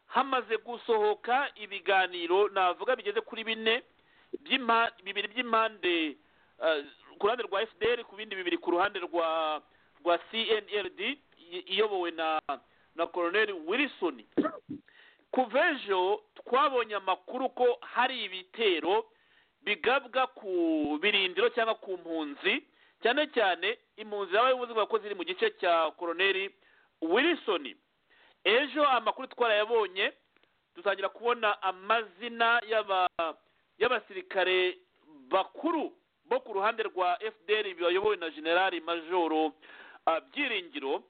hamaze gusohoka ibiganiro navuga bigeze kuri bine by'impa- bibiri by'impande eh, ku ruhande rwa fdr ku bindi bibiri ku ruhande rwa rwa cnld i- iyobowe na na colonel wilson kuva ejo twabonye amakuru ko hari ibitero bigabwa ku birindiro cyangwa ku mpunzi cyane cyane impunzi z'abayobozi bavuga ko ziri mu gice cya koroneri wilisoni ejo amakuru twarayabonye dutangira kubona amazina y'aba- y'abasirikare bakuru bo ku ruhande rwa fdr bayobowe na generali majoro ah, byiringiro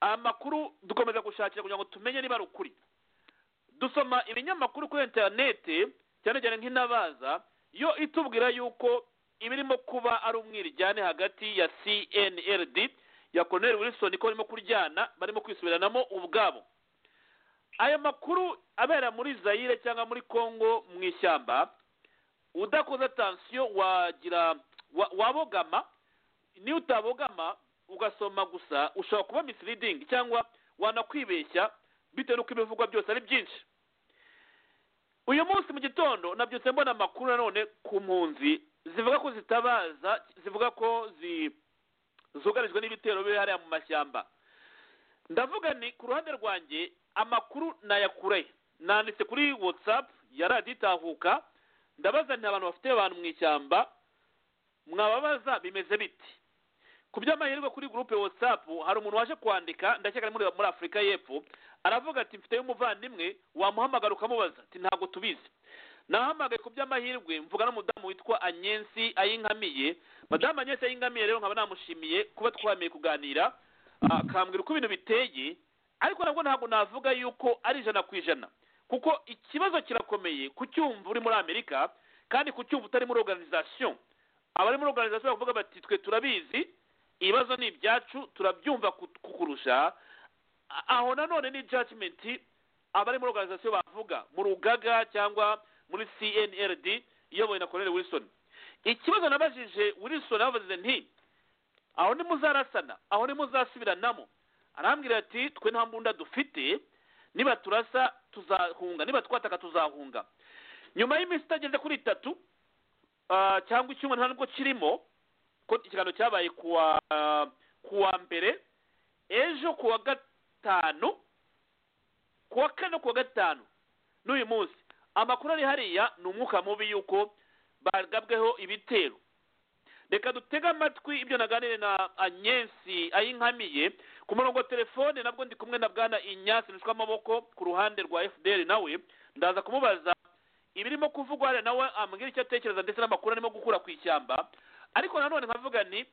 amakuru dukomeza gushakira kugira ngo tumenye niba ari ukuri dusoma ibinyamakuru kuri interinete cyane cyane nk'intabaza yo itubwira yuko ibirimo kuba ari umwirijyane hagati ya cnld ya colonel wilson ko barimo kuryana barimo kwisubiranamo ubwabo aya makuru abera muri zayire cyangwa muri congo mu ishyamba udakoze atansiyo wagira wa- wabogama niyo utabogama ugasoma gusa ushobora kuba misleading cyangwa wanakwibeshya bitewe n'uko ibivugwa byose ari byinshi uyu munsi mu gitondo nabyutse mbona amakuru nanone ku mpunzi zivuga ko zitabaza zivuga ko zi- zugarijwe n'ibitero biri hariya mu mashyamba ndavuga ni ku ruhande rwanjye amakuru nayakureye nanditse kuri watsapu yaraditahuka ndabaza nti abantu bafite abantu mu ishyamba mwababaza bimeze biti ku by'amahirwe kuri gurupe watsapu hari umuntu waje kwandika ndakeka ari muri muri afurika y'epfo aravuga ati mfiteyo umuvandimwe wamuhamagara ukamubaza ati ntabwo tubizi nahamagaye ku by'amahirwe mvuga n'umudamu witwa anyensi ayinkamiye madamu anyensi ayinkamiye rero nkaba namushimiye kuba twameye kuganira ah, akambwira uko ibintu biteye ariko nabwo ntabwo navuga yuko ari ijana ku ijana kuko ikibazo kirakomeye kucyumva uri muri amerika kandi kucyumva utari muri organization abari muri organization bavuga bati twe turabizi ibibazo ni ibyacu turabyumva ku- kukurusha A- aho nanone ni judgment abari muri organization bavuga mu rugaga cyangwa muri cnrd iyobowe na colonel wilson ikibazo nabajije wilson yavuze nti aho nimuzarasana aho nimuzasubiranamo arambwira ati twe nta mbunda dufite niba turasa tuzahunga niba twataka tuzahunga nyuma y'iminsi itageze kuri itatu ah, cyangwa icyumweru nta nubwo kirimo ko ikiganiro cyabaye kuwa kuwa mbere ejo kuwa gatanu kuwa kane kuwa gatanu n'uyu munsi amakuru ari hariya ni umwuka mubi y'uko bagabweho ibitero reka dutege amatwi ibyo naganire na anyensi ayinkamiye ku murongo wa telefone nabwo ndi kumwe na bwana inyasi rushwa amaboko ku ruhande rwa fdr nawe ndaza kumubaza ibirimo kuvugwa hariya nawe ambwira icyo atekereza ndetse n'amakuru arimo gukura ku ishyamba ariko nanone nkavuga ni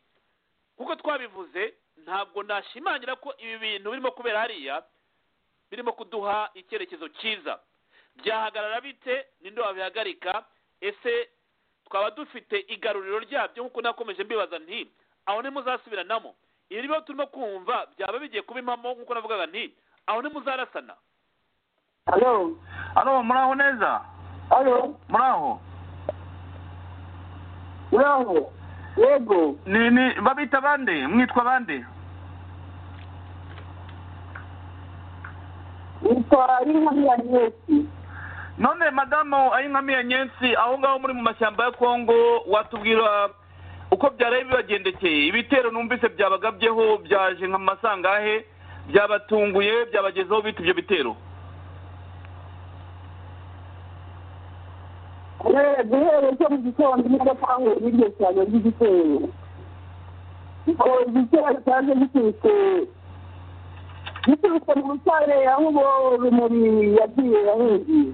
kuko twabivuze ntabwo nashimangira ko ibi bintu birimo kubera hariya birimo kuduha icyerekezo cyiza byahagarara bite ninde wabihagarika ese twaba dufite igaruriro ryabyo nk'uko nakomeje mbibaza nti aho ntimuzasubiranamo ibi niba turimo kumva byaba bigiye kuba impamo nk'uko navugaga nti aho ntimuzarasana Halo, halo muraho neza halo, muraho uraho, yego, ni ni babita bande mwitwa bande nitwa Inkamira Agnes. none madamu ayinkamiye nyensi aho ngaho muri mu mashyamba ya kongo watubwira uko byaraye bibagendekeye ibitero numvise byabagabyeho byaje nka mu masangahe byabatunguye byabagezeho bita ibyo bitero Eh, Guhera cyo mu gitondo nibwo twanguye iryo cyane ry'igitero. Kuko igitero cyaje giturutse giturutse mu rusare aho uwo rumuri yagiye yahungiye.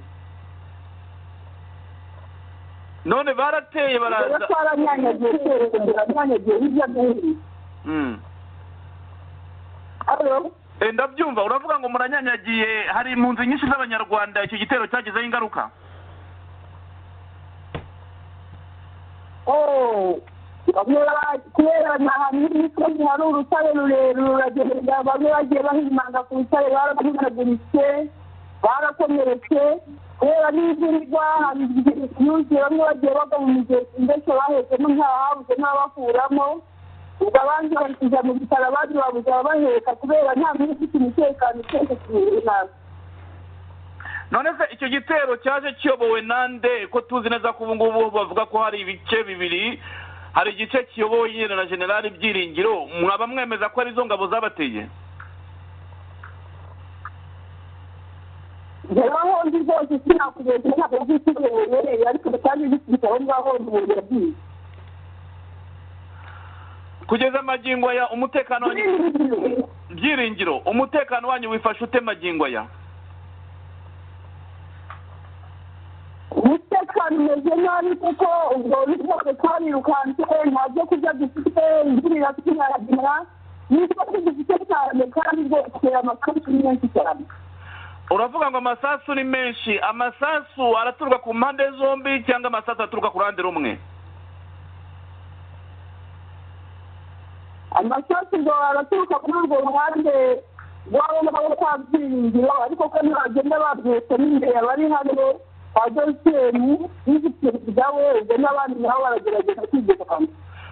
none barateye Rero baraza twaranyanyagiye twese, turanyanyagiye hirya no hino. Mm. Halo, Eh, ndabyumva uravuga ngo muranyanyagiye hari impunzi nyinshi z'abanyarwanda icyo gitero cyagezeho ingaruka oh, bamwe ba- kubera ni ahantu h'imisozi hari urutare rurerure ruragenda bamwe bagiye bahimanga ku rutare barabahinaguritse barakomeretse kubera n'imvura igwa hari igihe yuzuye bamwe bagiye bagwa mu migezi mbese bahetsemo nta habuze ntabakuramo ubwo abandi bari kujya mu bitaro abandi babuze ababaheka kubera nta muntu ufite umutekano utetse ku runaka none se icyo gitero cyaje kiyobowe nande ko tuzi neza ko ubu ngubu bavuga ko hari ibice bibiri hari igice kiyobowe nyine na generali byiringiro mwaba mwemeza ko arizo ngabo zabateye njyewe aho ndi rwose sinakubeshya ntabwo byisubiyemereye ariko kandi bisubitse aho ngaho umuntu yagiye kugeza magingo aya umutekano wanyu byiringiro umutekano wanyu wifashe ute magingo aya umutekano umeze nabi kuko ubwo bose twabirukanse nta byo kurya dufite imvura turaragira n'ibyo dufite cyane kandi rwose amakarita ni menshi cyane uravuga ngo amasasu ni menshi amasasu araturuka ku mpande zombi cyangwa amasasu aturuka ku ruhande rumwe amasasu ngo araturuka kuri urwo ruhande rwabo ngabo kwa byiringiro ariko ko nagenda babyetse n'imbere abari hano kwa dogiteri n'isi perezida we ubwo n'abandi nabo baragerageza kwigana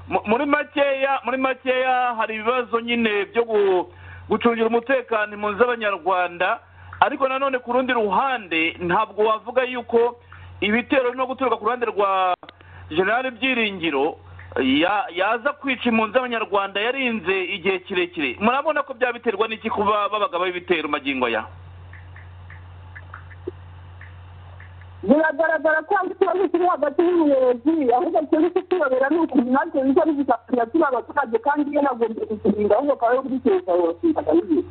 Mu- muri makeya muri makeya hari ibibazo nyine byo gu- gucungira umutekano impunzi z'abanyarwanda ariko nanone ku rundi ruhande ntabwo wavuga yuko ibitero no guturuka ku ruhande rwa generali byiringiro ya- yaza kwica impunzi z'abanyarwanda yarinze igihe kirekire murabona ko byabiterwa n'iki kuba babaga b'ibitero magingo aya biragaragara ko hari ikibazo kiri hagati y'ubuyobozi ahubwo twebwe icyo tuyobera ni ukuntu natwe biza bidufatanya turi abaturage kandi iyo nagombye kuturinda ahubwo akaba yo kubitekereza yose ndagabiye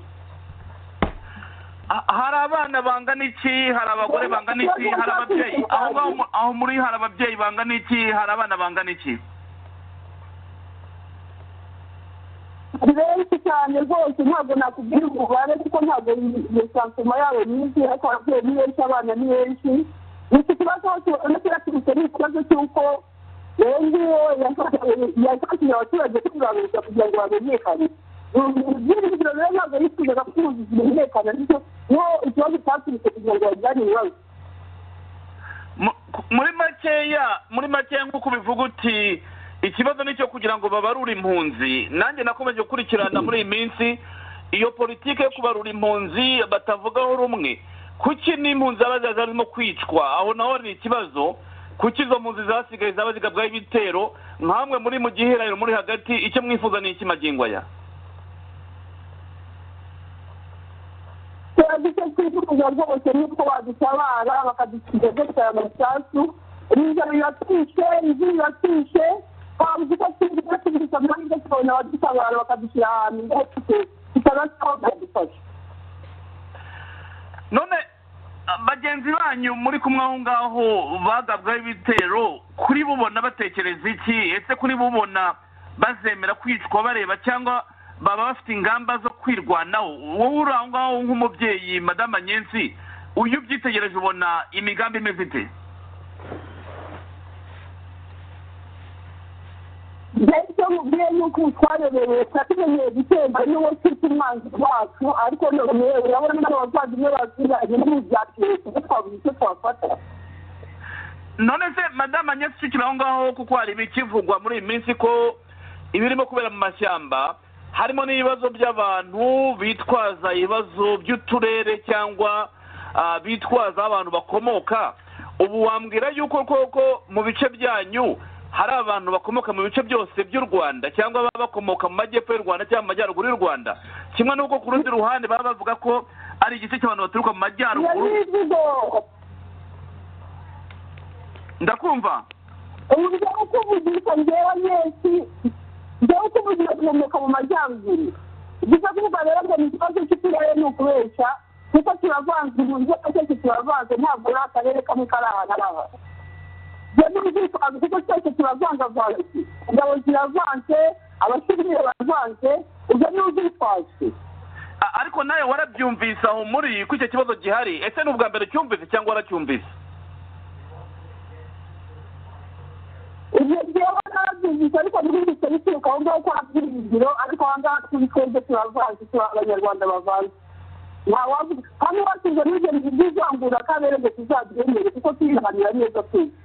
Ha- hari abana bangana iki hari abagore bangana iki hari ababyeyi aho ngaho mu- aho muri hari ababyeyi bangana iki hari abana bangana iki ni benshi cyane rwose ntabwo nakubwira umubare kuko ntabwo iyo sansoma yabo nyinshi ariko ababyeyi ni benshi abana ni benshi iki kibazo hose ubona kiraturutse ni ikibazo cy'uko rero ngiyo yafashije abaturage kubibarurisha kugira ngo bamenyekane ibyiringiro rero ntabwo yifuzaga ko umuyobozi bimenyekana ariko niho ikibazo cyaturutse kugira ngo bajyane ibibazo Mu- muri makeya muri makeya nk'uko ubivuga uti ikibazo ni icyo kugira ngo babarure impunzi nanjye nakomeje gukurikirana muri iyi minsi iyo politiki yo kubarura impunzi batavugaho rumwe kuki n'impunzi zaba zari zarimo kwicwa aho naho hari ikibazo kuki izo mpunzi zasigaye zaba zigabwaho ibitero nkamwe muri mu giherero muri hagati icyo mwifuza ni iki magingo aya turagize twifuza rwose nuko badutabara bakadusiga dutera amasasu riza riratwishe inzu riratwishe twabuze uko twibuka tubirika amahirwe tukabona abadutabara bakadushyira ahantu hose tutabasaba bakadufasha none ah, bagenzi banyu muri kumwe aho ngaho bagabwaho ibitero kuri bubona batekereza iki ese kuri bubona bazemera kwicwa bareba cyangwa baba bafite ingamba zo kwirwanaho wowe uri aho ngaho nk'umubyeyi madama nyensi uyu ubyitegereje ubona imigambi imeze ite mbese iyo mubwiye yuko twayobewe turakimenyeye gutemba n'uwo twita umwanzi wacu ariko none urabona n'abavandimwe batuzanye n'umuryango kuko twabuze icyo twafata none se madama nyensi ucikira aho ngaho kuko hari ibikivugwa muri iyi minsi ko ibirimo kubera mu mashyamba harimo n'ibibazo by'abantu bitwaza ibibazo by'uturere cyangwa ah, bitwaza aho abantu bakomoka ubu wambwira yuko koko mu bice byanyu hari abantu bakomoka mu bice byose by'u rwanda cyangwa baba bakomoka mu majyepfo y'u rwanda cyangwa mu majyaruguru y'u rwanda kimwe n'uko ku rundi ruhande baba bavuga ko ari igice cy'abantu baturuka mu iyo majyaruguru n'imivugo ndakumva uburyo bwo kuvugisha njyewe nyinshi njyewe kuvugisha guhumeka mu majyaruguru gusa kuvuga rero ngo ni ikibazo cy'uturere ni ukubeshya kuko turavanze umuntu iyo cyose turavanze ntabwo ari akarere kamwe kari ahantu ari aha njyewe n'ubwisanzu kuko cyose turavangavanze ingabo ziravanze abasivile baravanze ubwo ni ubwitwaje A- ariko nawe warabyumvise aho muri ko icyo kibazo gihari ese ni ubwa mbere cyumvise cyangwa waracyumvise ibyo njyewe narabyumvise ariko ntibibise bituruka aho ngaho kwa byiringiro ariko aha ngaha turi twebwe turavanze turi abanyarwanda bavanze ntawavuga kandi wasize n'ibyo byizangura kabere ngo tuzabyemere kuko turihanira neza twese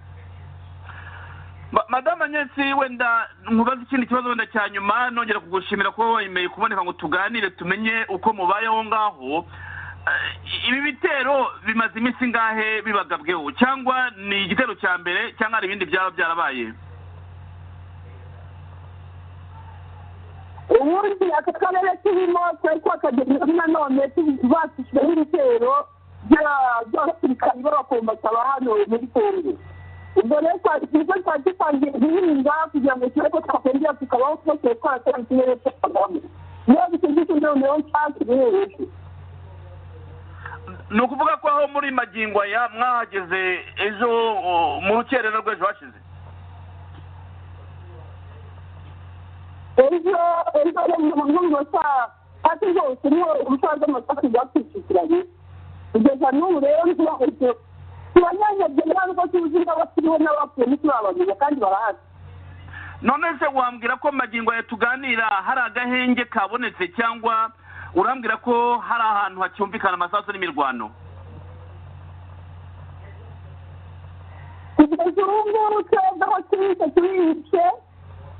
Ma- madama nyensi wenda nkubaze ikindi kibazo wenda cya nyuma nongera kugushimira kuba wemeye kuboneka ngo tuganire tumenye uko mubayeho ngaho eh, ibi bitero bimaze iminsi ingahe bibagabweho cyangwa ni igitero cya mbere cyangwa hari ibindi byaba byarabaye ubundi aka karere turimo twari twakagejejeho nanone tubasishwe n'ibitero by'abasirikari b'abakombata ba hano muri kongo ubwo rero twari twiza twari dutangiye guhinga kugira ngo turebe ko twakongera tukabaho twose twaratera ikirere cy'akagame niyo bitigise noneho nshaka ibihereje ni ukuvuga ko aho muri magingo aya mwahageze ejo o, mu rukerera rw'ejo hashize ejo ejo rero mu ngo saa tatu zose niho urusaha rw'amasaku rwatwishyikiranye kugeza n'ubu rero ntibaheze turanyanyagiye nta n'uko tuzi n'abakiriho n'abapfuye ntitubabamenya kandi barahari none se wambwira ko magingo aya tuganira hari agahenge kabonetse cyangwa urambwira ko hari ahantu hacyumvikana amasasu n'imirwano kugeza ubu ngubu twebwe aho tubitse tubihishe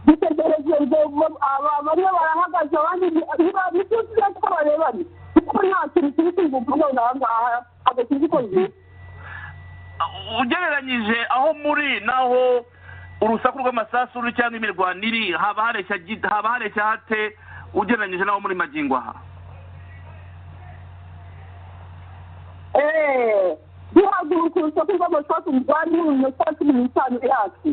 dutegereje ngo bo- aba- bamwe barahagaze abandi niba nibyo tuzi ko barebanye kuko nta kintu kiri kuvuga ngo aha ngaha agakirwa uko zitwa ugereranyije aho muri naho urusaku rw'amasasu ruri cyangwa imirwano iri haba hareshya gi- haba hareshya hate ugereranyije n'aho muri magingo aha duhaguruka urusaku rw'amasasu rwari mu minota cumi n'itanu yacu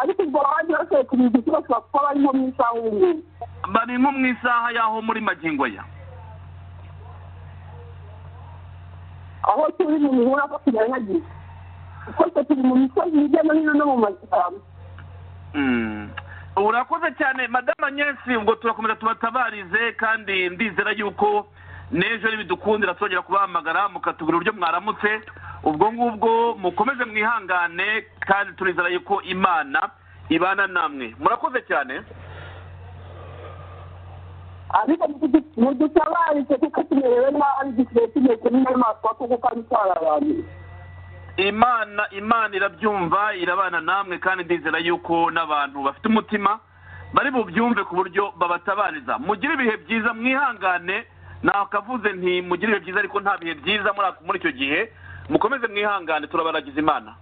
ariko ubwo abandi bashoboye kubizi ko bashobora kuba bari nko mu isaha umwe bari nko mu isaha y'aho muri magingo aya aho turi mu mihura ko tuganyagiye kuko twe turi mu misozi hirya no hino no mu mashyamba Mm. urakoze cyane madamu agnesi ubwo turakomeza tubatabarize kandi ndizera yuko n'ejo nibidukundira tuzongera kubahamagara mukatubwira uburyo mwaramutse ubwo ngubwo mukomeze mwihangane kandi turizera yuko imana ibana namwe murakoze cyane ariko mudu- mudutabarike kuko tumerewe nabi dusigaye tumeze n'inyamaswa kuko kandi twarabanira imana imana irabyumva irabana namwe kandi ndizera yuko n'abantu bafite umutima bari bubyumve ku buryo babatabariza mugire ibihe byiza mwihangane nakavuze nti mugire ibihe byiza ariko nta bihe byiza muri ako- muri icyo gihe mukomeze mwihangane turabaragiza imana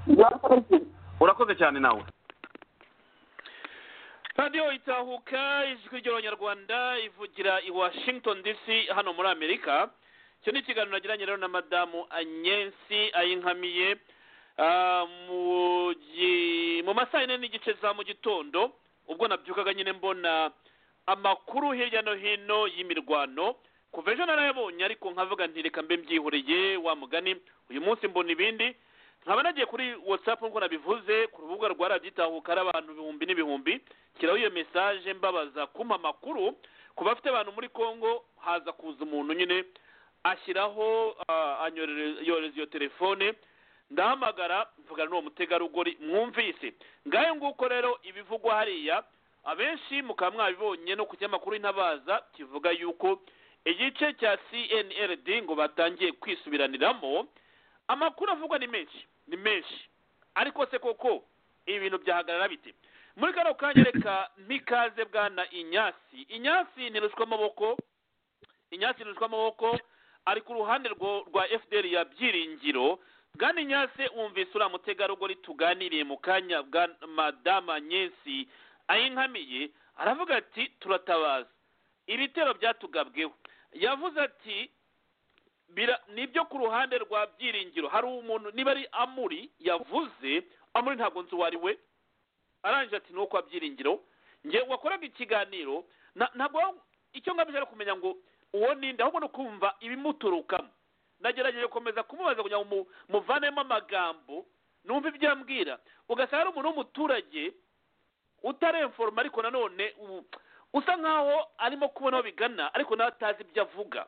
murakoze urakoze cyane nawe radiyo itahuka ijwi ry'abanyarwanda ivugira i washington dc hano muri amerika icyo ni ikiganiro nagiranye rero na madamu anyensi ayinkamiye ah, mu gi- mu masaha yine n'igice za mu gitondo ubwo nabyukaga nyine mbona amakuru hirya no hino y'imirwano kuva ejo narayabonye ariko nkavuga nti reka mbe mbyihoreye wa mugani uyu munsi mbona ibindi nkaba nagiye kuri whatsapp nk'uko nabivuze ku rubuga rwa rabyitahuka hari abantu ibihumbi n'ibihumbi shyiraho iyo mesaje mbabaza kumpa amakuru ku bafite abantu muri congo haza kuza umuntu nyine ashyiraho ah, anyorere- yoreza iyo telefone ndahamagara mvugana n'uwo mutegarugori mwumvise ngayo nguko rero ibivugwa hariya abenshi mukaba mwabibonye no ku kinyamakuru intabaza kivuga yuko igice cya cnld ngo batangiye kwisubiraniramo amakuru avugwa ni menshi ni menshi ariko se koko ibintu byahagarara bite muri kano kanya reka mpikaze bwana inyasi inyasi ntirushwa amaboko inyasi ntirushwa amaboko ari ku ruhande rwo- rwa fdr ya byiringiro bwana inyasi wumvise uriya mutegarugori tuganiriye mu kanya bwa madama nyesi ayinkamiye aravuga ati turatabaza ibitero byatugabweho yavuze ati bira nibyo ku ruhande rwa byiringiro hari umuntu niba ari amuri yavuze amuri ntabwo nzi uwo ari we arangije ati ni uwo kwa byiringiro ngewe wakoraga ikiganiro na- ntabwo icyo ngamije ari ukumenya ngo uwo ninde ahubwo ni ukumva ibimuturukamo nagerageje gukomeza kumubaza kugira ngo mu- muvanemo amagambo numva ibyo ambwira ugasanga ari umuntu w'umuturage utarenforoma ariko nanone u- usa nkaho arimo kubona aho bigana ariko nawe atazi ibyo avuga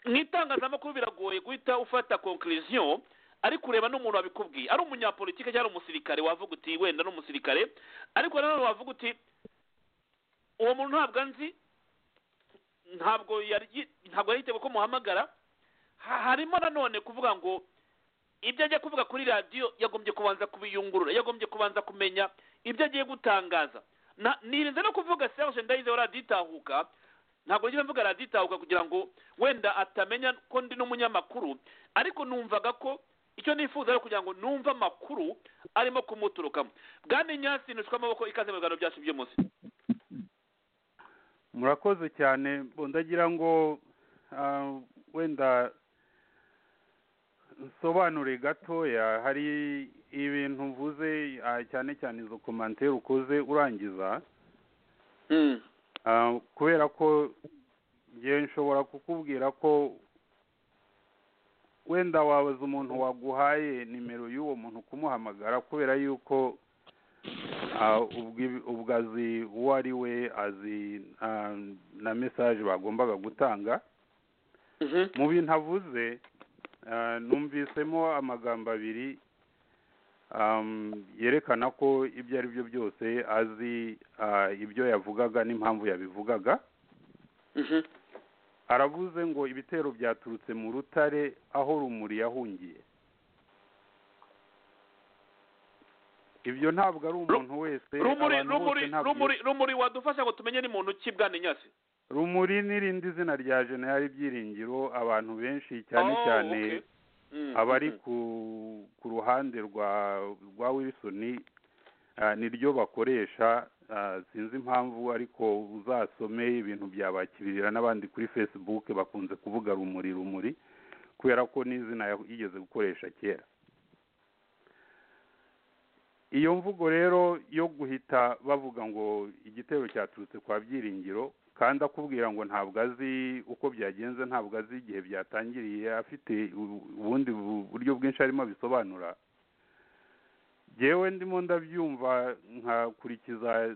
mu itangazamakuru biragoye guhita ufata conclusion ariko ureba n'umuntu wabikubwiye ari umunyapolitike cyangwa ari umusirikare wavuga uti wenda ni umusirikare ariko nanone wavuga uti uwo muntu ntabwo anzi ntabwo yari yi- ntabwo yari yiteguye ko muhamagara Ha- harimo nanone kuvuga ngo ibyo agiye kuvuga kuri radiyo yagombye kubanza kubiyungurura yagombye kubanza kumenya ibyo agiye gutangaza Na- nirinze no kuvuga serge ndayizeho raditahuka ntabwo njye mvuga araditahuka kugira ngo wenda atamenya ko ndi n'umunyamakuru ariko numvaga ko icyo nifuza ari ukugira ngo numve amakuru arimo kumuturukamo bwana nyasi ntushwe amaboko ikaze mu biganiro byacu by'umunsi murakoze cyane ndagira ngo ah, wenda nsobanure gatoya hari ibintu mvuze ah, cyane cyane izo komantere ukoze urangiza Ah, kubera ko njyewe nshobora kukubwira ko wenda wabaza umuntu waguhaye nimero y'uwo muntu kumuhamagara kubera yuko ah, ubwi- ubwo azi uwo ari we azi ah, na mesaje bagombaga gutanga Mhm. mu bintu avuze ah, numvisemo amagambo abiri um, yerekana ko ibyo ari byo byose azi ah, ibyo yavugaga n'impamvu yabivugaga Mhm. aravuze ngo ibitero byaturutse mu rutare aho rumuri yahungiye ibyo ntabwo ari umuntu wese rumuri abantu rumuri bose ntabyo- rumuri rumuri wadufasha ngo tumenye ni muntu ki bwana nyasi rumuri n'irindi zina rya jenerali byiringiro abantu benshi cyane Oh, cyane okay. Mm, abari mhm. ku ku ruhande rwa rwa wilson ah, niryo bakoresha ah, sinzi impamvu ariko uzasome ibintu byabakirira n'abandi kuri facebook bakunze kuvuga rumuri rumuri kubera ko n'izina ya- yigeze gukoresha kera iyo mvugo rero yo guhita bavuga ngo igitero cyaturutse kwa byiringiro kandi akubwira ngo ntabwo azi uko byagenze ntabwo azi igihe byatangiriye afite u- ubundi bu- buryo bwinshi arimo abisobanura jyewe ndimo ndabyumva nkakurikiza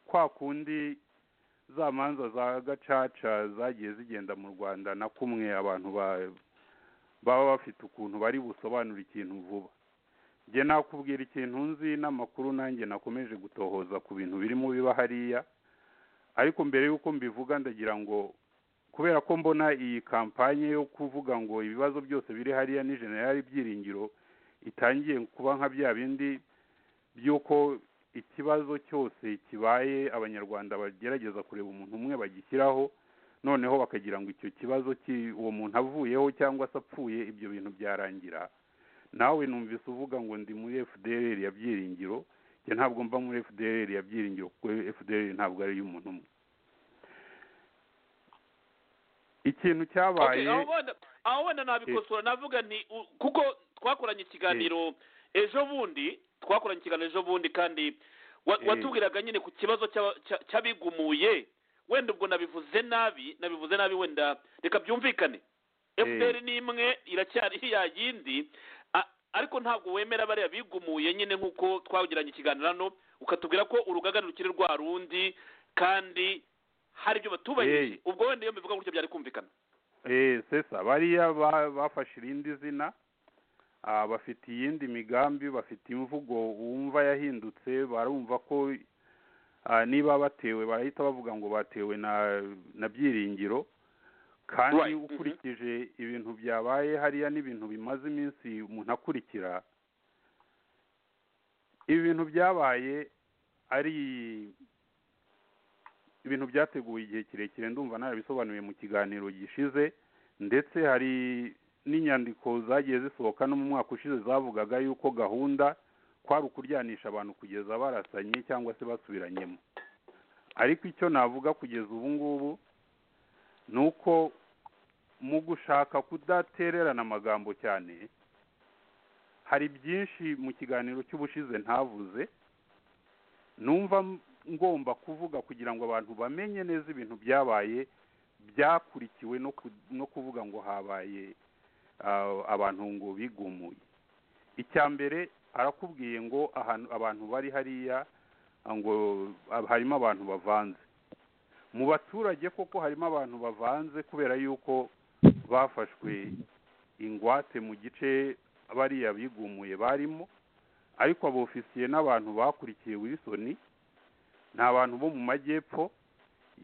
kwa kundi za manza za gacaca zagiye zigenda mu rwanda na kumwe abantu ba- baba bafite ukuntu bari busobanura ikintu vuba njye nakubwira ikintu nzi n'amakuru nanjye nakomeje gutohoza ku bintu birimo biba hariya ariko mbere y'uko mbivuga ndagira ngo kubera ko mbona iyi kampanye yo kuvuga ngo ibibazo byose biri hariya ni generali byiringiro itangiye kuba nka bya bindi by'uko ikibazo cyose kibaye abanyarwanda bagerageza kureba umuntu umwe bagishyiraho noneho bakagira ngo icyo kibazo ki- uwo muntu avuyeho cyangwa se apfuye ibyo bintu byarangira nawe numvise uvuga ngo ndi muri fdr ya byiringiro njye ntabwo mba muri fdr ya byiringiro kuko fdr ntabwo ari iy'umuntu umwe ikintu cyabaye Okay, aho wenda aho wenda nabikosora navuga nti u- kuko twakoranye ikiganiro ejo bundi twakoranye ikiganiro ejo bundi kandi wa- Eh. watubwiraga nyine ku kibazo cy'aba- cya- cy'abigumuye wenda ubwo nabivuze nabi nabivuze nabi wenda reka byumvikane Eh. fpr ni imwe iracyari ya yindi a- ariko ntabwo wemera bariya bigumuye nyine nk'uko twagiranye ikiganiro hano ukatubwira ko urugaga rukiri rwa rundi kandi hari ibyo batubahirije Eh. ubwo wenda iyo mbivuga gutyo byari kumvikana Eh, sesa bariya ba- bafashe irindi zina ah, bafite iyindi migambi bafite imvugo wumva yahindutse barumva ko ah, niba batewe barahita bavuga ngo batewe na na byiringiro kandi Right, mhm. ukurikije ibintu byabaye hariya n'ibintu bimaze iminsi umuntu akurikira ibintu byabaye ari ibintu byateguwe igihe kirekire ndumva narabisobanuye mu kiganiro gishize ndetse hari n'inyandiko zagiye zisohoka no mu mwaka ushize zavugaga yuko gahunda kwari ukuryanisha abantu kugeza barasanye cyangwa se basubiranyemo ariko icyo navuga kugeza ubu ngubu ni uko mu gushaka kudatererana amagambo cyane hari byinshi mu kiganiro cy'ubushize ntavuze numva m- ngomba kuvuga kugira ngo abantu bamenye neza ibintu byabaye byakurikiwe no ku- no kuvuga ngo habaye ah, abantu ngo bigumuye icya mbere arakubwiye ngo ahantu abantu bari hariya ah, ngo ah, harimo abantu bavanze mu baturage koko harimo abantu bavanze kubera yuko bafashwe ingwate mu gice bariya bigumuye barimo ariko abofisiye n'abantu bakurikiye Wilson ni abantu bo mu majyepfo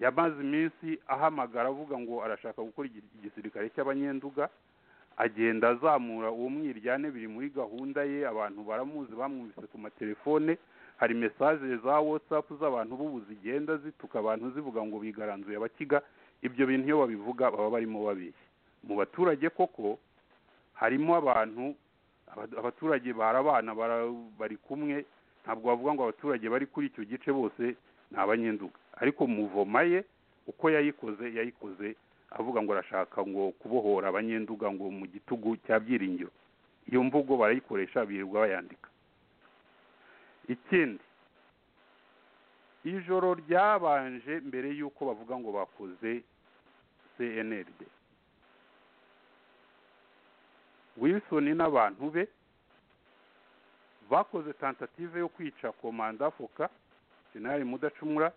yamaze iminsi ahamagara avuga ngo arashaka gukora igi- igisirikare cy'abanyenduga agenda azamura uwo mwiryane biri muri gahunda ye abantu baramuzi bamwumvise ku matelefone hari mesaje za watsapu z'abantu b'ubu zigenda zituka abantu zivuga ngo bigaranzuye abakiga ibyo bintu iyo babivuga baba barimo babeshya mu baturage koko harimo abantu aba- abaturage barabana bara- bari kumwe ntabwo bavuga ngo abaturage bari kuri icyo gice bose ni abanyenduga ariko muvoma ye uko yayikoze yayikoze avuga ngo arashaka ngo kubohora abanyenduga ngo mu gitugu cya byiringiro iyo mvugo barayikoresha birirwa bayandika ikindi ijoro ryabanje mbere y'uko bavuga ngo bakoze cnld wilson n'abantu be bakoze tentative yo kwica komanda foka senari mudacumura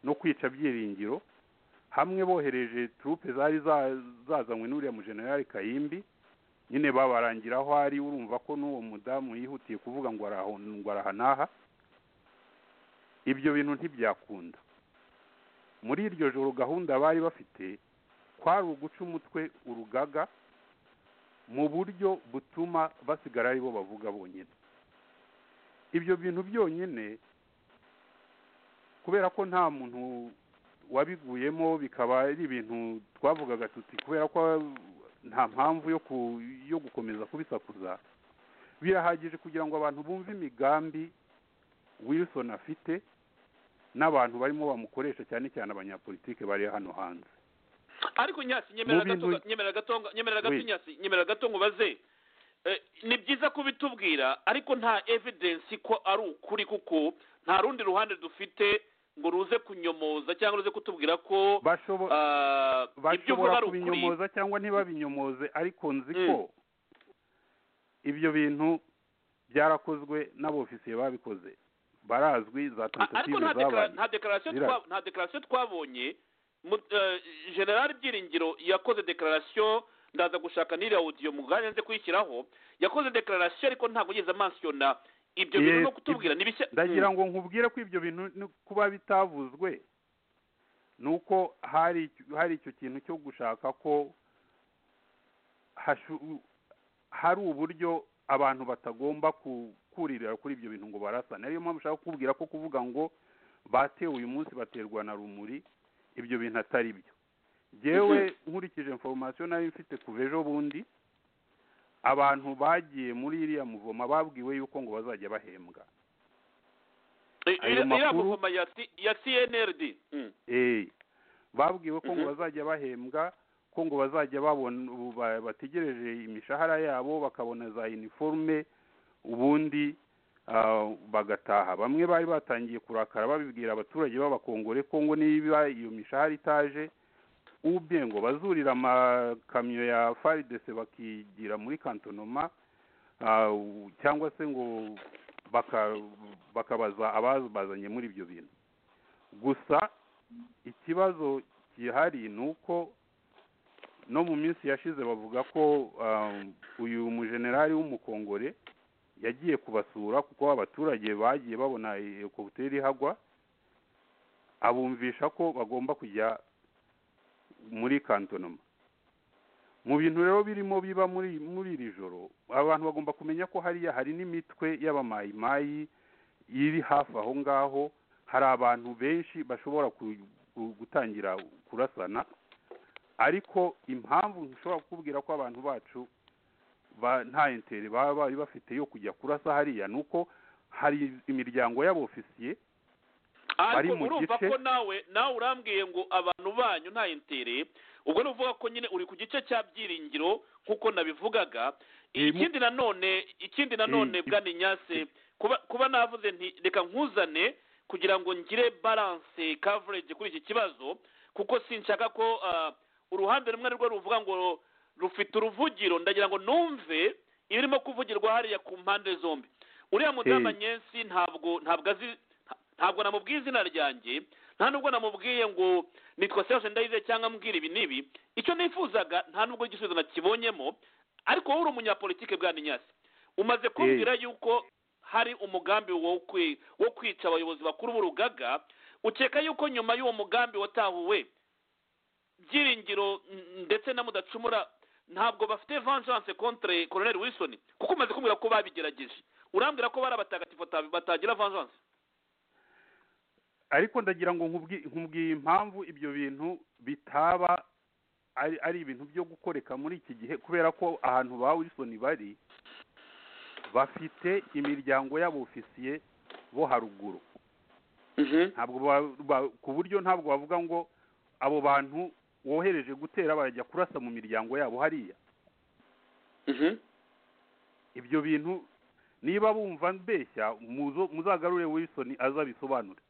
no kwica byiringiro hamwe bohereje turupe zari za- zazanywe n'uriya mujenerali kayimbi nyine babarangira aho ari urumva ko n'uwo mudamu yihutiye kuvuga ngo araho- ngo araha n'aha ibyo bintu ntibyakunda muri iryo joro gahunda bari bafite kwari uguca umutwe urugaga mu buryo butuma basigara ari bo bavuga bonyine ibyo bintu byonyine kubera ko nta muntu wabiguyemo bikaba ari ibintu twavugaga tuti kubera ko nta mpamvu yo ku- yo gukomeza kubisakuza birahagije kugira ngo abantu bumve imigambi wilson afite n'abantu barimo bamukoresha cyane cyane abanyapolitike bari hano hanze ariko nyasi nyemerera Mu gato bintu- nyemerera gato nyemerera gato Oui. nyasi nyemerera gato nkubaze Eh, ni byiza kubitubwira ariko nta evidence ko ari ukuri kuko nta rundi ruhande dufite ngo ruze kunyomoza cyangwa ruze kutubwira ko Bashobo- ah, ibyo uvuga bashobora ari ukuri kubinyomoza cyangwa ntibabinyomoze ariko nzi ko ibyo bintu byarakozwe n'abofisiye babikoze barazwi za A- ariko tentative nta dekara- zabaye nta dekararasiyo Zira. twa- nta dekararasiyo twabonye mu- eh, general byiringiro yakoze dekararasiyo ndaza gushaka n'iriya audio mu mwanya nze kuyishyiraho yakoze dekararasiyo ariko ntabwo yigeze amansiona ibyo bintu Yes, no kutubwira ni bishya ndagira Mm. ngo nkubwire ko ibyo bintu ni- kuba bitavuzwe ni uko hari icyo- hari icyo kintu cyo gushaka ko hashu- hari uburyo abantu batagomba ku- kuririra kuri ibyo bintu ngo barasane ariyo mpamvu ushaka kukubwira ko kuvuga ngo batewe uyu munsi baterwa na rumuri ibyo bintu atari byo Mhm. yewe nkurikije information nari mfite kuva ejo bundi abantu bagiye muri iriya muvoma babwiwe yuko ngo bazajya bahembwa Eh, ayo iriya makuru- guverinoma ya C- ya cnrd Mm. Eh, babwiwe ko ngo Mhm. bazajya bahembwa ko ngo bazajya babona ubu ba- bategereje imishahara yabo bakabona za iniforume ubundi ah, bagataha bamwe bari batangiye kurakara babibwira abaturage b'abakongore ko ngo niba iyo mishahara itaje ubye ngo bazurira amakamyo ya faridese bakigira muri kantonoma ah, u- cyangwa se ngo baka- bakabaza abazanye muri ibyo bintu gusa ikibazo gihari ni uko no mu minsi yashize bavuga ko um, uyu mujenerali w'umukongore yagiye kubasura kuko abaturage bagiye babona ekokuteri ihagwa abumvisha ko bagomba kujya muri kantonoma mu bintu rero birimo biba muri muri iri joro abantu bagomba kumenya ko hariya hari n'imitwe y'abamayimayi iri hafi aho ngaho hari abantu benshi bashobora ku- ku- gutangira kurasana ariko impamvu nshobora kukubwira ko abantu bacu ba- nta intere baba bari bafite yo kujya kurasa hariya ni uko hari imiryango y'abofisiye ariko mu urumva gice- ko nawe nawe urambwiye ngo abantu banyu nta intere ubwo ni uvuga ko nyine uri ku gice cya byiringiro nk'uko nabivugaga Eh, mu- ikindi nanone ikindi nanone Eh, bwa ninyase kuba kuba navuze nti reka nkuzane kugira ngo ngire balance coverage kuri iki kibazo kuko sinshaka ko ah, uruhande rumwe rwo ruvuga ngo rufite uruvugiro ndagira ngo numve ibirimo kuvugirwa hariya ku mpande zombi uriya mudamu Eh. nyensi ntabwo ntabwo azi nta- ntabwo namubwiye izina ryanjye nta nubwo namubwiye ngo nitwa serge ndayize cyangwa mbwira ibi n'ibi icyo nifuzaga nta nubwo igisubizo nakibonyemo ariko wowe uri umunyapolitike bwa ninyasi umaze kumbwira yuko hari umugambi wo kwi- wo kwica abayobozi bakuru b'urugaga ukeka yuko nyuma y'uwo mugambi watahuwe byiringiro mm, ndetse na mudacumura ntabwo bafite vengeance contre colonel wilson kuko umaze kumbwira ko babigerageje urambwira ko bari abatagatifu bata- batagira vanganse ariko ndagira ngo nkubwi- nkubwiye impamvu ibyo bintu bitaba ari ari ibintu byo gukoreka muri iki gihe kubera ko ahantu ba wilson bari bafite imiryango y'abofisiye bo haruguru ntabwo ba- ba- ku buryo ntabwo bavuga ngo abo bantu wohereje gutera barajya kurasa mu miryango yabo hariya ibyo bintu niba bumva mbeshya muzo- muzagarure wilson aza abisobanure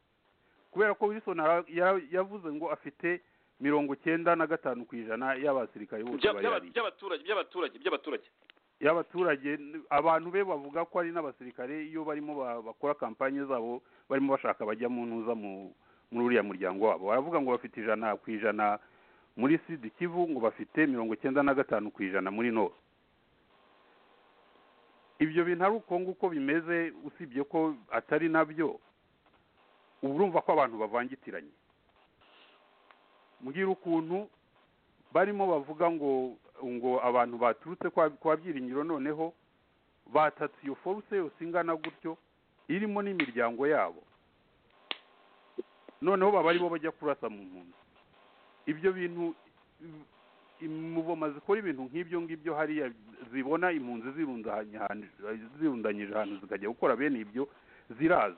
kubera ko wilson ara- ya- yavuze ngo afite mirongo cyenda na gatanu ku ijana y'abasirikare bose Bya- bari by'aba- hariya by'abaturage by'abaturage by'abaturage y'abaturage n- abantu be bavuga ko ari n'abasirikare iyo barimo ba- bakora kampanye zabo barimo bashaka bajya mu ntuza mu muri uriya muryango wabo baravuga ngo bafite ijana ku ijana muri sud kivu ngo bafite mirongo cyenda na gatanu ku ijana muri nord ibyo bintu ari uko nguko bimeze usibye ko atari nabyo uba urumva ko abantu bavangitiranye mbwira ukuntu barimo bavuga ngo ngo abantu baturutse kwa kwa byiringiro noneho batatse iyo foruse yose ingana gutyo irimo n'imiryango yabo noneho baba aribo bajya kurasa mu mpunzi ibyo bintu imuboma zikora ibintu nk'ibyo ngibyo hariya zibona impunzi zirundanye ahantu- zirundanyije ahantu zikajya gukora bene ibyo ziraza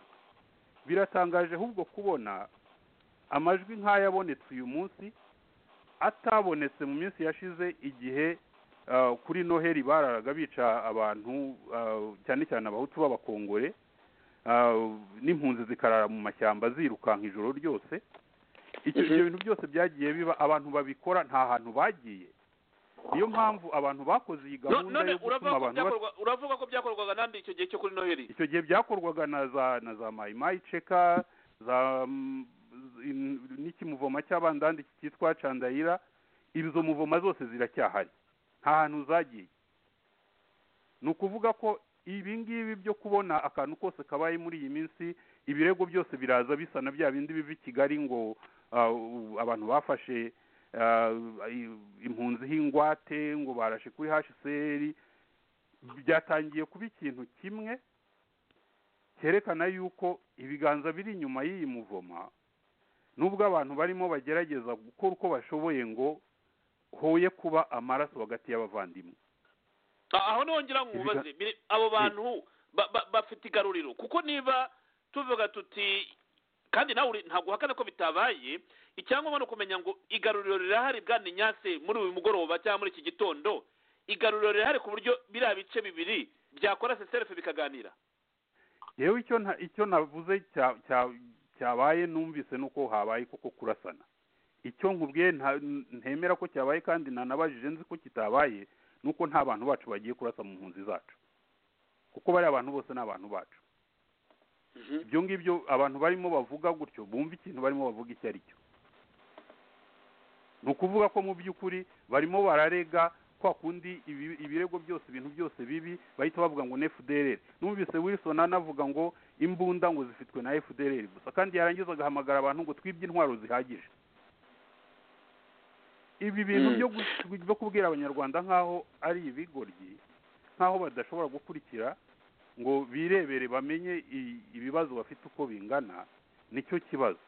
biratangaje ahubwo kubona amajwi nk'ayabonetse uyu munsi atabonetse mu minsi yashize igihe ah, kuri noheli bararaga bica abantu ah, cyane cyane abahutu b'abakongore ah, n'impunzi zikarara mu mashyamba zirukanka ijoro ryose icyo Mhm. ibyo bintu byose byagiye biba abantu babikora nta hantu bagiye niyo mpamvu abantu bakoze iyi No- gahunda none yo gutuma uravuga ko abantu byakorwa- uravuga ko byakorwaga nandi icyo gihe cyo kuri noheli icyo gihe byakorwaga na za na za mayimayi ceka za mm, in- n'ikimuvoma cy'abandandi cyitwa candayira izo muvoma zose ziracyahari nta hantu zagiye ni ukuvuga ko ibi ngibi byo kubona akantu kose kabaye muri iyi minsi ibirego byose biraza bisa na bya bindi biva i kigali ngo ah, u- abantu bafashe ah, i- impunzi h'ingwate ngo barashe kuri hcr byatangiye kuba ikintu kimwe cyerekana yuko ibiganza biri inyuma y'iyi muvoma nubwo abantu barimo bagerageza gukora uko bashoboye ngo hoye kuba amaraso hagati y'abavandimwe Ah, aho niho ngira ngo Ibiga- ubaze biri- abo bantu ba- ba- bafite igaruriro kuko niba tuvuga tuti kandi nawe uri- ntabwo uhakana ko bitabaye icyangombwa ni ukumenya ngo igaruriro rirahari bwana nyase muri uyu mugoroba cyangwa muri iki gitondo igaruriro rirahari ku buryo biriya bice bibiri byakora seserefe bikaganira yewe icyo nta- icyo navuze cya- cya- cyabaye numvise nuko habaye koko kurasana icyo nkubwiye nta- ntemera ko cyabaye kandi nanabajije nzi ko kitabaye nuko nta bantu bacu bagiye kurasa mu mpunzi zacu kuko bariya abantu bose ni abantu bacu ibyo ngibyo abantu barimo bavuga gutyo bumva ikintu barimo bavuga icyo ari cyo ni ukuvuga ko mu by'ukuri barimo bararega kwa kundi ibi- ibirego byose ibintu byose bibi bahita bavuga ngo ni fdrr numvise wilson anavuga ngo imbunda ngo zifitwe na fdrr gusa kandi yarangiza agahamagara abantu ngo twibye intwaro zihagije ibi bintu Mm. byo gu- byo kubwira abanyarwanda nk'aho ari ibigoryi nk'aho badashobora gukurikira ngo birebere bamenye i- ibibazo bafite uko bingana nicyo kibazo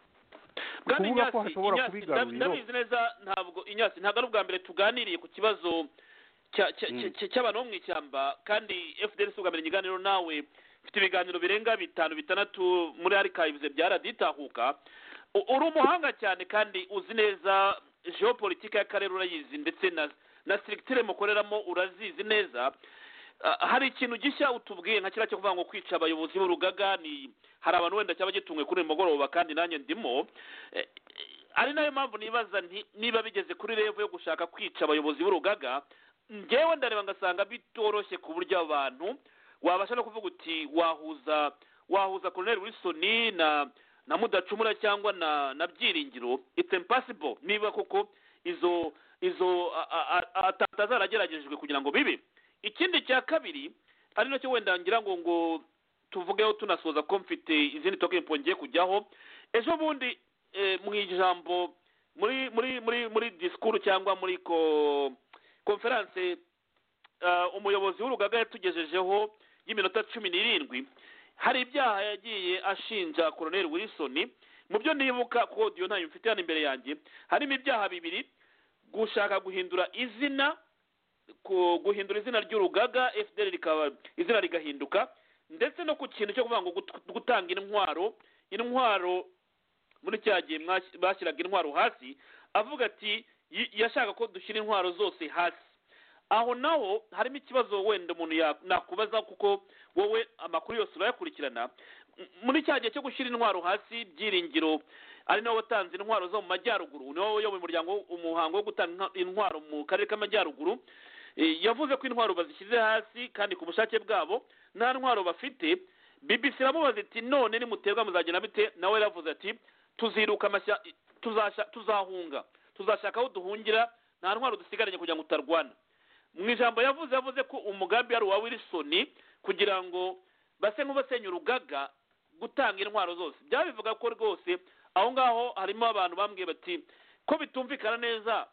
bwana Kuvuga ko inyasi hashobora Inyasi, kuba ndab- igaruriro. ndabizi neza ntabwo inyasi ntabwo ari ubwa mbere tuganiriye ku kibazo cya- cya- Mm. cya- cy'abantu bo mu ishyamba kandi fdr si ubwa mbere ikiganiro nawe mfite ibiganiro birenga bitanu bitandatu muri archives bya raditahuka U- uri umuhanga cyane kandi uzi neza geopolitike y'akarere urayizi ndetse na na sirikitire mukoreramo urazizi neza Ah, hari ikintu gishya utubwiye nka kiriya cyo kuvuga ngo kwica abayobozi b'urugaga ni hari abantu wenda cyaba gitumwe kuri uyu mugoroba kandi nanjye ndimo Eh, eh, ari nayo mpamvu nibaza nti niba bigeze kuri revo yo gushaka kwica abayobozi b'urugaga ngewe ndareba ngasanga bitoroshye ku buryo abantu wabasha no kuvuga uti wahuza wahuza colonel wilson na na mudacumura cyangwa na na byiringiro it's impossible niba koko izo izo a- a- a- a- ta- atazarageragejwe kugira ngo bibe ikindi cya kabiri ari nacyo wenda ngira ngo ngo tuvugeho tunasoza ko mfite izindi tokipo ngiye kujyaho ejo bundi eh, mu ijambo muri muri muri muri disikuru cyangwa muri ko konferanse eh, umuyobozi w'urugaga yatugejejeho y'iminota cumi n'irindwi hari ibyaha yagiye ashinja koroneri wilson mu byo nibuka kodiyo ntayo mfite hano imbere yanjye harimo ibyaha bibiri gushaka guhindura izina ku- guhindura izina ry'urugaga fdr rikaba izina rigahinduka ndetse no ku kintu cyo kuvuga ngo gut- gutanga intwaro intwaro muri cya gihe mwas- bashyiraga intwaro hasi avuga ati "Yi- yashaka ko dushyira intwaro zose hasi aho naho harimo ikibazo wenda umuntu ya- nakubaza kuko wowe amakuru yose urayakurikirana M- muri cya gihe cyo gushyira intwaro hasi byiringiro ari nawe watanze intwaro zo mu majyaruguru niwe wayoboye umuryango umuhango wo gutanga inka- intwaro mu karere k'amajyaruguru Eh, yavuze ko intwaro bazishyize hasi kandi ku bushake bwabo nta ntwaro bafite bbc iramubaza iti none nimuterwa muzagenda bite nawe yaravuze ati tuziruka amashya tuzasha- tuzahunga tuzashaka aho duhungira nta ntwaro dusigaranye kugira ngo utarwana mu ijambo yavuze yavuze ko umugambi ari uwa wilson kugira ngo base nk'ubasenya urugaga gutanga intwaro zose byabivuga ko rwose aho ngaho harimo abantu bambwiye bati ko bitumvikana neza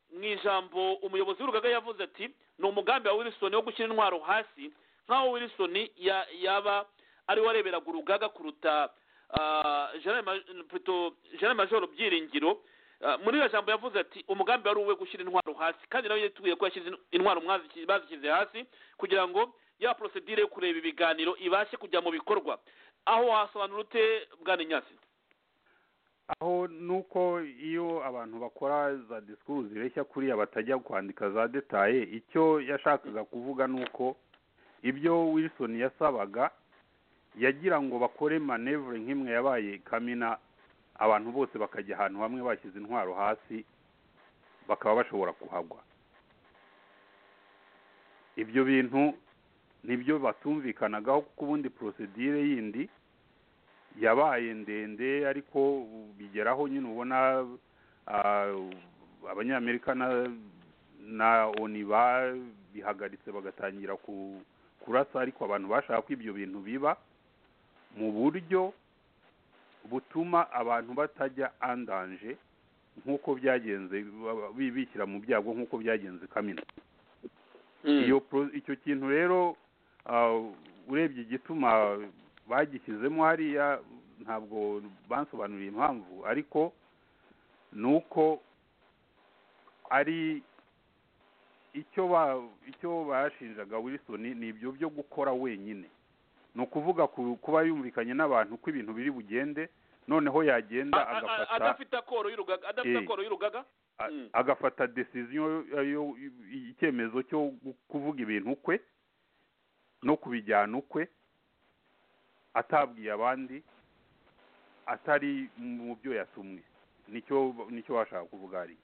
mu ijambo umuyobozi w'urugaga yavuze ati ni umugambi wa wilson wo gushyira intwaro hasi nk'aho wilson ya- yaba ari we wareberaga urugaga kuruta ah, General Ma- Pluto- General majoro byiringiro Ah, muri iyo jambo yavuze ati umugambi wari uwe gushyira intwaro hasi kandi nawe yitubwiye ko yashyize intwaro mwazi- bazishyize hasi kugira ngo ya porosedire yo kureba ibiganiro ibashe kujya mu bikorwa aho wasobanura ute bwana nyasi aho nuko iyo abantu bakora za disikuru zireshya kuriya batajya kwandika za detaye icyo yashakaga kuvuga ni uko ibyo wilson yasabaga yagira ngo bakore manevure nk'imwe yabaye kamina abantu bose bakajya ahantu hamwe bashyize intwaro hasi bakaba bashobora kuhagwa ibyo bintu nibyo batumvikanagaho kuko ubundi porosedire yindi yabaye ndende ariko bigeraho nyine ubona ah, abanyamerika na- na oni bihagaritse bagatangira ku- kurasa ariko abantu bashaka ko ibyo bintu biba mu buryo butuma abantu batajya andanje nk'uko byagenze ba- bi- bishyira mu byago nk'uko byagenze kamina iyo pro- icyo kintu rero ah, urebye igituma bagishyizemo hariya ntabwo bansobanuriye impamvu ariko ni uko ari icyo ba icyo bashinjaga wilson ni ibyo byo gukora wenyine ni ukuvuga ku- kuba yumvikanye n'abantu ko ibintu biri bugende noneho yagenda A- a- a- agafata adafite akoro y'urugaga adafite Eh. akoro y'urugaga a- Mm. agafata decision yo- yo- icyemezo cyo gu- kuvuga ibintu kwe no kubijyana ukwe atabwiye abandi atari mu byo yatumwe nicyo nicyo bashaka kuvuga hari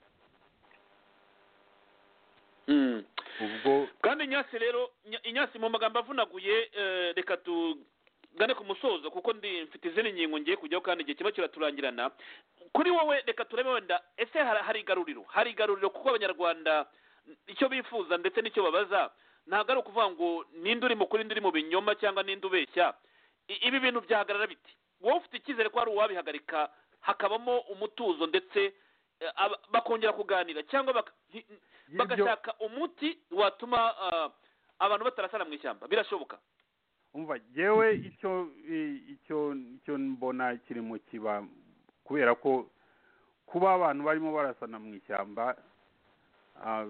ubwo kandi nyasi rero Nya- inyasi mu magambo avunaguye eh, reka tugane ku musozo kuko ndi mfite izindi ngingo ngiye kujyaho kandi igihe kiba kiraturangirana kuri wowe reka turebe wenda ese hari hari igaruriro hari igaruriro kuko abanyarwanda icyo bifuza ndetse n'icyo babaza ntabwo ari ukuvuga ngo ninde uri mu kuri indi uri mu binyoma cyangwa ninde ubeshya I- ibi bintu byahagarara biti wowe ufite icyizere ko hari uwabihagarika hakabamo umutuzo ndetse eh, aba- bakongera kuganira cyangwa baka- hi- y'ibyo bagashaka umuti watuma ah, abantu batarasana mu ishyamba birashoboka umva jewe icyo i- icyo icyo mbona kirimo kiba kubera ko kuba abantu barimo barasana mu ishyamba ah,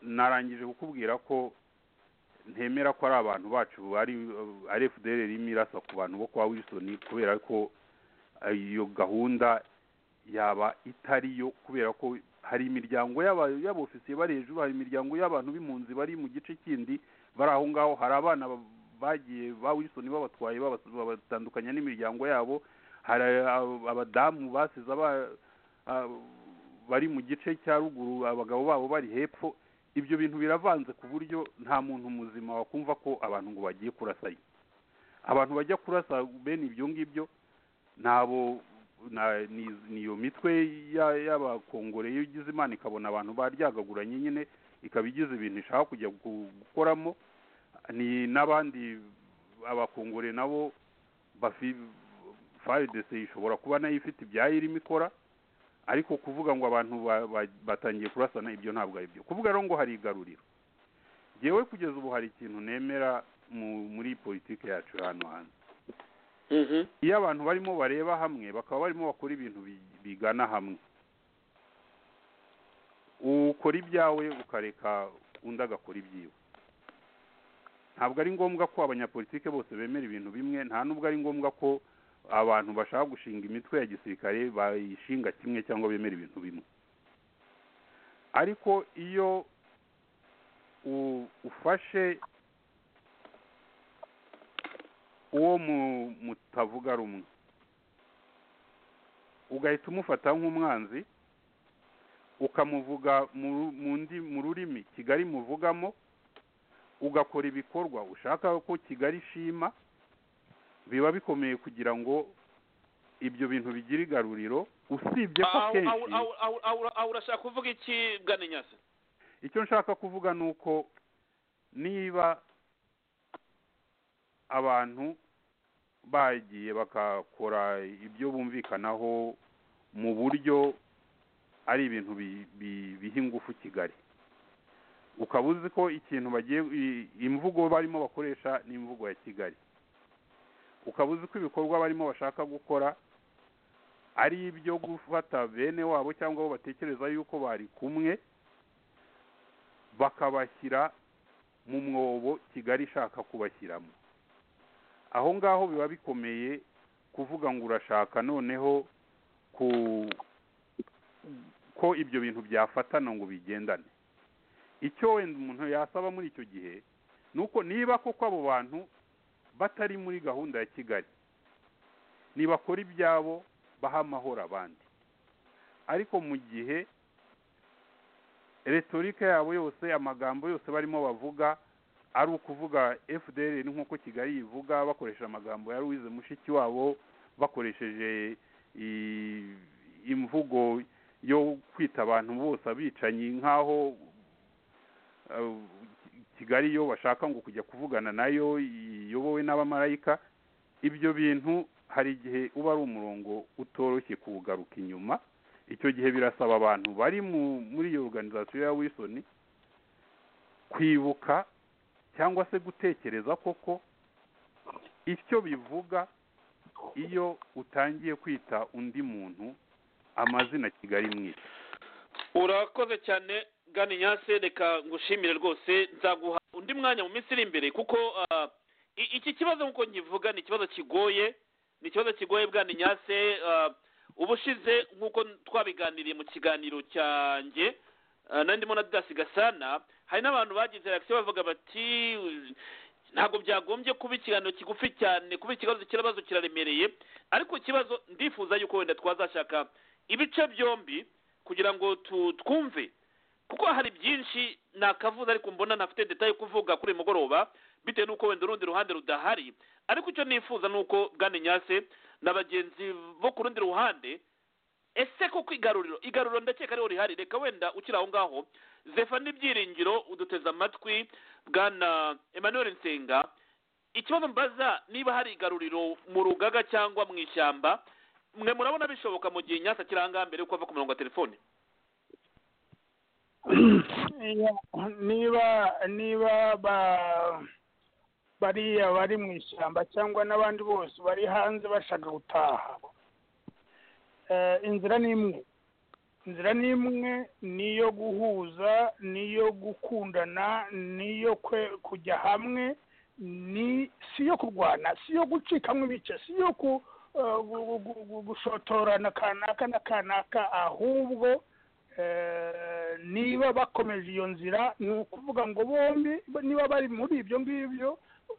narangije kukubwira ko ntemera ko ari abantu bacu ari ari FDL irimo irasa ku bantu bo kwa Wilson kubera ko ah, iyo gahunda yaba itariyo kubera ko hari imiryango y'aba- y'abofisiye bari hejuru hari imiryango y'abantu b'impunzi bari mu gice kindi bari aho ngaho hari abana ba- bagiye ba Wilson babatwaye babas- babatandukanya n'imiryango yabo hari ab- abadamu basize aba- ah, bari mu gice cya ruguru abagabo babo bari hepfo ibyo bintu biravanze ku buryo nta muntu muzima wakumva ko abantu ngo bagiye kurasayo abantu bajya kurasa bene ibyo ngibyo nabo na- ni- niyo mitwe ya- y'abakongore iyo igize imana ikabona abantu baryagaguranye nyine ikaba igize ibintu ishaka kujya gu- gukoramo ni n'abandi abakongore nabo bafi faridese ishobora kuba nayo ifite ibyayo irimo ikora ariko kuvuga ngo abantu ba- ba- batangiye kurasana ibyo ntabwo ari byo kuvuga rero ngo hari igaruriro ngewe kugeza ubu hari ikintu nemera mu- muri politiki yacu hano hanze Mhm. iyo abantu barimo bareba hamwe bakaba barimo bakora ibintu bi- bigana hamwe ukora ibyawe ukareka undi agakora ibyiwe ntabwo ari ngombwa ko abanyapolitike bose bemera ibintu bimwe nta n'ubwo ari ngombwa ko abantu bashaka gushinga imitwe ya gisirikare bayishinga kimwe cyangwa bemera ibintu bimwe ariko iyo u- ufashe uwo mu- mutavuga rumwe ugahita umufata nk'umwanzi ukamuvuga mu ru- mu ndi- mu rurimi kigali muvugamo ugakora ibikorwa ushaka ko kigali ishima biba bikomeye kugira ngo ibyo bintu bigire igaruriro usibye ko Aho- aho- kenshi aho- aho- aho- aho urashaka kuvuga iki bwa nyasa icyo nshaka kuvuga ni uko niba abantu bagiye bakakora ibyo bumvikanaho mu buryo ari ibintu bi- bi- biha ingufu kigali ukaba uzi ko ikintu bagiye i- imvugo barimo bakoresha ni imvugo ya kigali ukaba uzi ko ibikorwa barimo bashaka gukora ari ibyo gufata bene wabo cyangwa abo batekereza yuko bari kumwe bakabashyira mu mwobo kigali ishaka kubashyiramo aho ngaho biba bikomeye kuvuga ngo urashaka noneho ku ko ibyo bintu byafatana ngo bigendane icyo wenda umuntu yasaba muri icyo gihe ni uko niba koko abo bantu batari muri gahunda ya kigali nibakora ibyabo baha amahoro abandi ariko mu gihe retorika yabo yose amagambo yose barimo bavuga ari ukuvuga fdr nk'uko kigali yivuga bakoresha amagambo ya louise mushiki wabo bakoresheje i- imvugo yo kwita abantu bose abicanyi nk'aho eh, kigali yo bashaka ngo kujya kuvugana nayo iyobowe n'abamarayika ibyo bintu hari igihe uba ari umurongo utoroshye kuwugaruka inyuma icyo gihe birasaba abantu bari mu- muri iyo organizasiyo ya wilson kwibuka cyangwa se gutekereza koko icyo bivuga iyo utangiye kwita undi muntu amazina kigali mwita urakoze cyane gani nyase reka ngushimire rwose nzaguha undi mwanya mu minsi iri imbere kuko ah, i- iki kibazo nk'uko nkivuga ni ikibazo kigoye ni ikibazo kigoye bwani nyase ah, ubushize nk'uko twabiganiriye mu kiganiro cyanjye ah, nari ndimo na dasi gasana hari n'abantu bagize reaction bavuga bati ntabwo byagombye kuba ikiganiro kigufi cyane kuba ikibazo ikibazo kiraremereye ariko ikibazo ndifuza yuko wenda twazashaka ibice byombi kugira ngo tu- twumve kuko hari byinshi nakavuze ariko mbona ntafite detaye kuvuga kuri uyu mugoroba bitewe n'uko wenda urundi ruhande rudahari ariko icyo nifuza ni uko bwana nyase na bagenzi bo ku rundi ruhande ese koko igaruriro igaruriro ndakeka ariho rihari reka wenda ukiri aho ngaho zefa n'ibyiringiro uduteze amatwi bwana emmanuel nsenga ikibazo mbaza niba hari igaruriro mu rugaga cyangwa mu ishyamba mwe murabona bishoboka mu gihe nyasa kiranga mbere yuko ava ku murongo wa telefone niba niba ba bariya bari mu ishyamba cyangwa n'abandi bose bari hanze bashaka gutaha Eh, inzira ni imwe inzira ni imwe niyo guhuza niyo gukundana niyo kwe- kujya hamwe ni si iyo kurwana si iyo gucikamo ibice si iyo ku eh, gu- gu- gu- gu- gushotorana kanaka na kanaka ahubwo eh, niba bakomeje iyo nzira ni ukuvuga ngo bombi niba bari muri ibyo ngibyo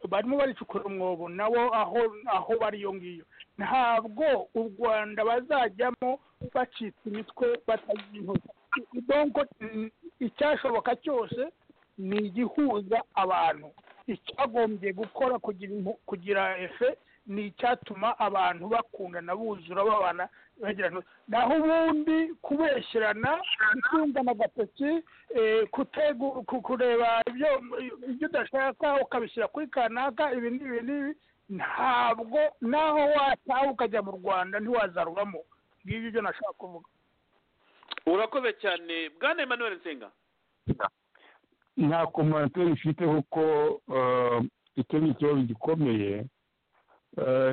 barimo baricukura umwobo nabo aho aho bari iyo ngiyo ntabwo u rwanda bazajyamo bacitse imitwe batagira intoki donko mm, icyashoboka cyose ni igihuza abantu icyagombye gukora kugira impu- kugira efe ni icyatuma abantu bakundana buzura babana bagirana naho ubundi kubeshyerana gutungana agatoki eh, kutegu- ku- kureba ibyo ibyo udashaka ukabishyira kuri kanaka ibi n'ibi n'ibi ntabwo naho wataha ukajya mu rwanda ntiwazarubamo ngibyo ibyo nashaka kuvuga urakoze cyane bwana emmanuel nsenga nta komantire ifite kuko eh, icyo ni ikibazo gikomeye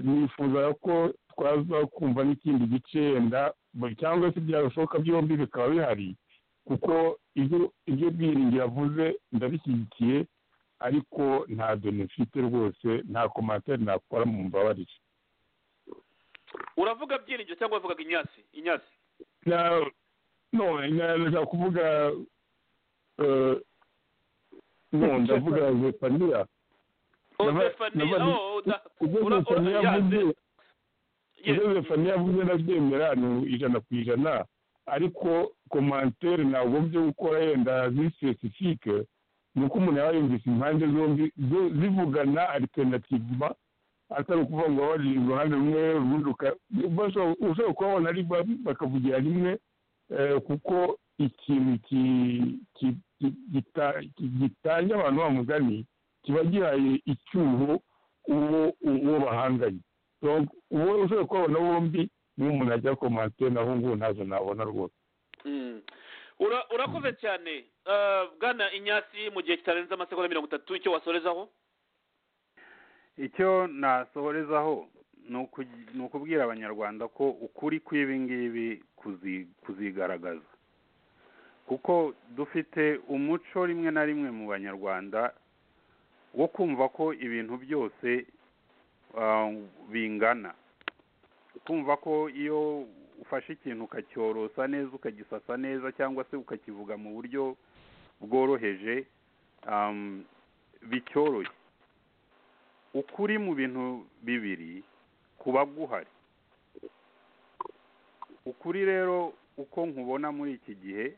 nifuza ko twaza kumva n'ikindi gice yenda cyangwa se byashoboka byombi bikaba bihari kuko ibyo bwiringi yavuze ndabishyigikiye ariko nta doni mfite rwose nta komantere nakora mu mbabarire uravuga byiringiro cyangwa wavugaga inyasi inyasi none nashaka kuvuga no ndavuga zefaniya ibyo zefaniya yavuze ndabyemera ni ijana ku ijana ariko komantere nagombye gukora yenda zisesifike ni uko umuntu yaba yumvise impande zombi zivugana aritenativa atari ukuvuga ngo bari uruhande rumwe urundi ushobora kuba wabona ari bakavugira rimwe kuko ikintu gitanya abantu ba mugani kiba gihaye icyuho uwo bahanganye uwo ushobora kuhabona bombi niba umuntu ajya komantere naho ngubu ntazo nabona rwose urakoze cyane bwana inyasi mu gihe kitarenze amasegonda mirongo itatu icyo wasorezaho icyo nasohorezaho ni ukubwira abanyarwanda ko ukuri kw'ibingibi kuzigaragaza kuko dufite umuco rimwe na rimwe mu banyarwanda wo kumva ko ibintu byose bingana kumva ko iyo ufashe ikintu ukacyorosa neza ukagisasa neza cyangwa se ukakivuga mu buryo bworoheje bicyoroshye ukuri mu bintu bibiri kuba guhari ukuri rero uko nkubona muri iki gihe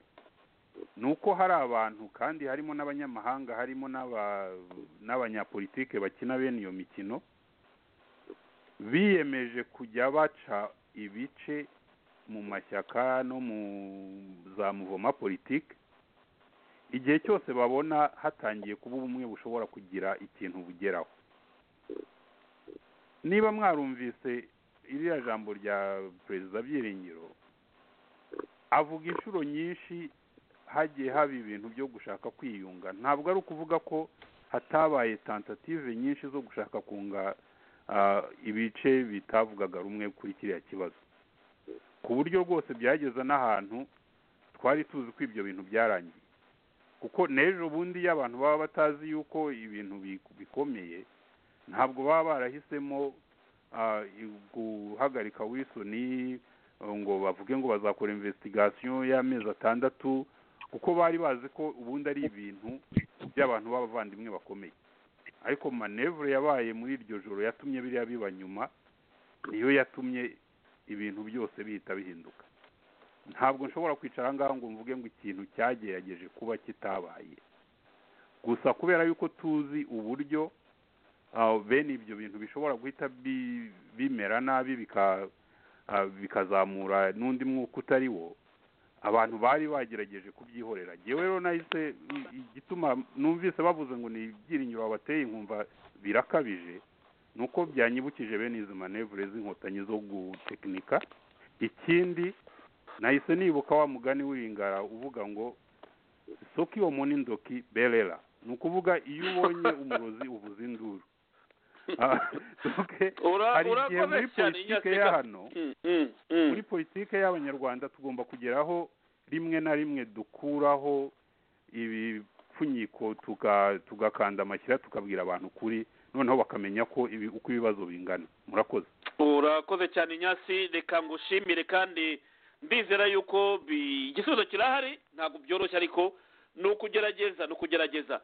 ni uko hari abantu kandi harimo n'abanyamahanga harimo n'abanyapolitike bakina bene iyo mikino biyemeje kujya baca ibice mu mashyaka no mu za muvoma politiki igihe cyose babona hatangiye kuba ubumwe bushobora kugira ikintu bugeraho niba mwarumvise iriya jambo rya perezida byiringiro avuga inshuro nyinshi hagiye haba ibintu byo gushaka kwiyunga ntabwo ari ukuvuga ko hatabaye tentative nyinshi zo gushaka kunga ibice bitavugaga rumwe kuri kiriya kibazo ku buryo rwose byageza n'ahantu twari tuzi ko ibyo bintu byarangiye kuko n'ejo bundi iyo abantu baba batazi yuko ibintu bikomeye ntabwo baba barahisemo guhagarika wisoni ngo bavuge ngo bazakora investigasiyo y'amezi atandatu kuko bari bazi ko ubundi ari ibintu by'abantu b'abavandimwe bakomeye ariko manevure yabaye muri iryo joro yatumye biriya biba nyuma niyo yatumye ibintu byose bihita bihinduka ntabwo nshobora kwicara ngaho ngo mvuge ngo ikintu cyagerageje kuba kitabaye gusa kubera yuko tuzi uburyo bene ibyo bintu bishobora guhita bimera nabi bikazamura n'undi mwuka utari wo abantu bari bagerageje kubyihorera ngewe rero nahise igituma numvise bavuze ngo ni ibyiringiro babateye inkumva birakabije ni uko byanyibukije bene izi manevure z'inkotanyi zo gutekinika ikindi nahise nibuka wa mugani w'ingara uvuga ngo soki iyo muni ndoki berera ni ukuvuga iyo ubonye umurozi uvuza induru hari igihe muri politiki ya hano muri politiki y'abanyarwanda tugomba kugeraho rimwe na rimwe dukuraho ibipfunyiko tugakanda amashyira tukabwira abantu kuri noneho bakamenya ko uko ibibazo bingana murakoze urakoze cyane inyasi reka ngushimire kandi mbizera yuko igisubizo kirahari ntabwo byoroshye ariko ni ukugerageza ni ukugerageza